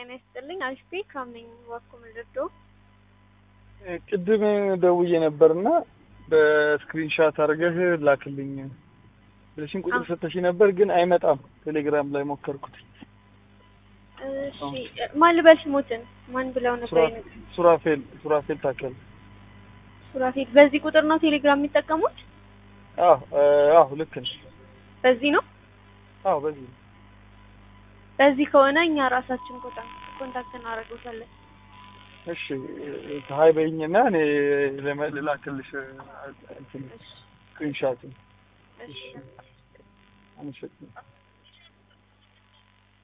ጤና ይስጥልኝ። አሽቴ ካምነኝ ዋኩም ልዶ ቅድም ደውዬ ነበርና በስክሪንሻት አድርገህ ላክልኝ ብለሽኝ ቁጥር ሰተሽ ነበር፣ ግን አይመጣም። ቴሌግራም ላይ ሞከርኩት። እሺ ማን ልበል ስሞትን ማን ብለው ነበር? የነገሩኝ? ሱራፌል ሱራፌል ታከል። ሱራፌል። በዚህ ቁጥር ነው ቴሌግራም የሚጠቀሙት? አዎ አዎ፣ ልክ ነሽ። በዚህ ነው። አዎ በዚህ ነው። በዚህ ከሆነ እኛ ራሳችን ኮንታክት እናደርገዋለን። እሺ ሀይ በይኝና እኔ ለመ- ልላክልሽ እንትን ስክሪንሻት። እሺ አመሰግናለሁ።